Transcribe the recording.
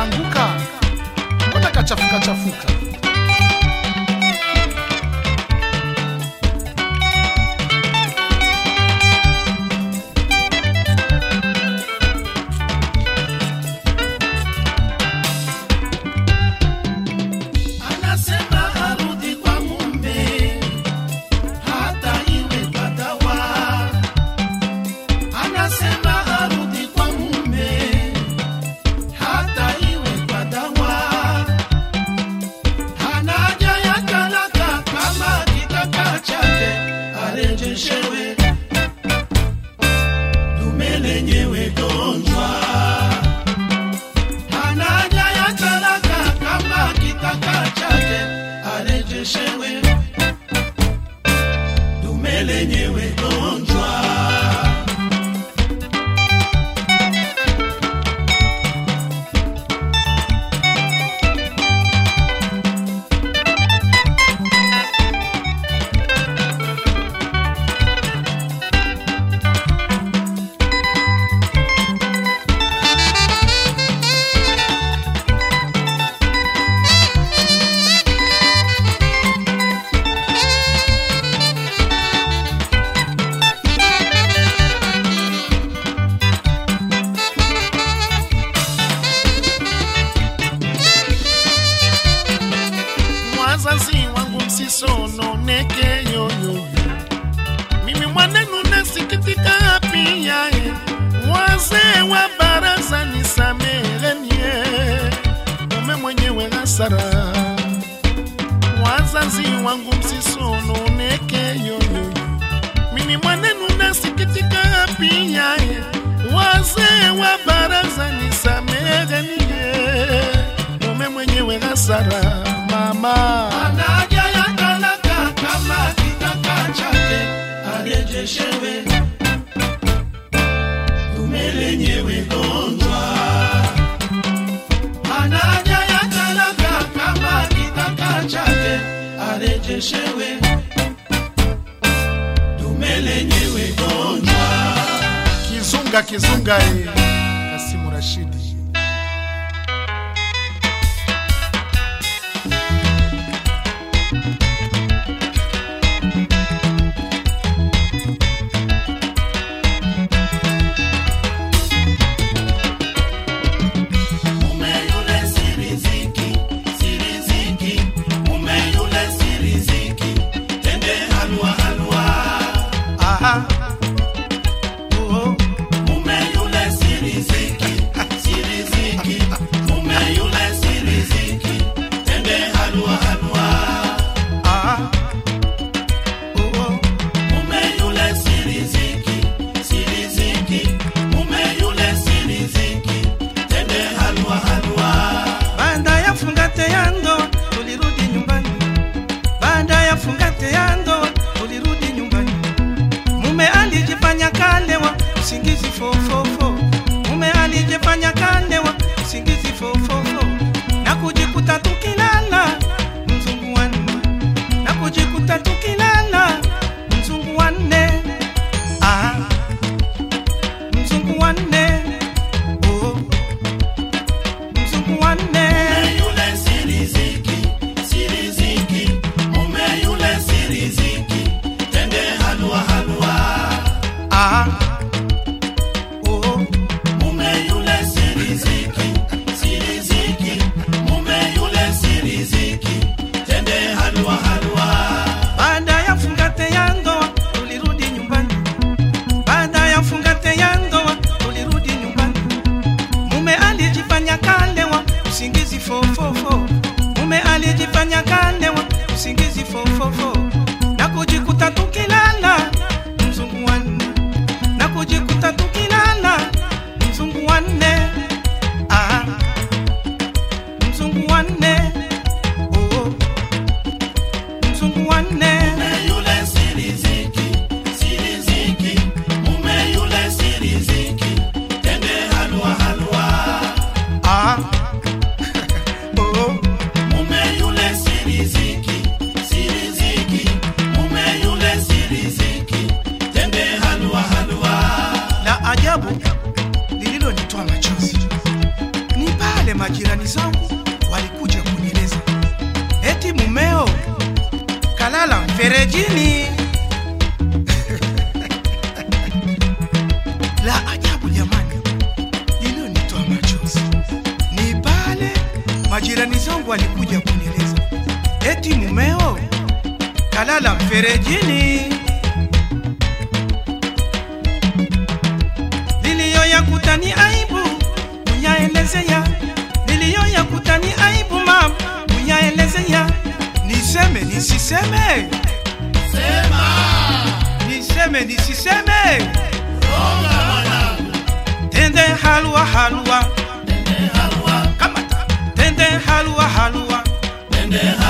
kanaanguka, mbona kachafuka chafuka? Anasema arudi kwa mume hata iwe kwa dawa. Anasema arudi kwa mume hata iwe kwa dawa. Hana haja ya talaka kama kitaka chake arejeshewe. Dume lenyewe gonjwa hana haja ya talaka kama kitaka chake arejeshewe. Dume lenyewe gonjwa. Wazazi wangu msisononeke yoyo, mimi mwanenu nasikitika pia. eh. Wazee wa baraza nisamehenie, mume mwenyewe hasara. Wazazi wangu msisononeke yoyo, mimi mwanenu nasikitika pia. eh. Wazee wa baraza nisamehenie, mume mwenyewe hasara. Mama Hana haja ya talaka kama kitaka chake arejeshewe. Dume lenyewe gonjwa. Hana haja ya talaka kama kitaka chake arejeshewe. Dume lenyewe gonjwa. Kizunga Kizunga eh. Kasimu Rashidi Mume yule si riziki, si riziki. Mume yule si riziki. Tende halua halua. Aha. Oh, Mume yule si riziki, si riziki. Mume yule si riziki. Tende halua halua. ah. Oh, Mume yule si riziki, si riziki. Mume yule si riziki. Tende halua halua. Baada ya fungate ya ndoa tulirudi nyumbani. Baada ya fungate ya ndoa tulirudi nyumbani. Mume alijifanya kalewa usingizi fofofo. Mume alijifanya kalewa usingizi fofofo. Na kujikuta tukilala mzungu wanne. Na kujikuta tukilala mzungu wanne. Ah. Mzungu wanne. Oh. Mzungu wanne. Mume yule si riziki, si riziki. Mume yule si riziki. Tende halua halua. Ah. Oh. Mume yule si majirani zangu walikuja kunieleza eti mumeo kalala mferejini. La ajabu jamani, lilionitoa machozi ni pale majirani zangu walikuja kunieleza eti mumeo kalala mferejini. Niliyoyakuta ni aibu, munyaelezea. Niliyoyakuta ni aibu mama, munyaelezea. Niseme nisiseme, niseme nisiseme, tende halua halua, kamata tende halua halua, Tende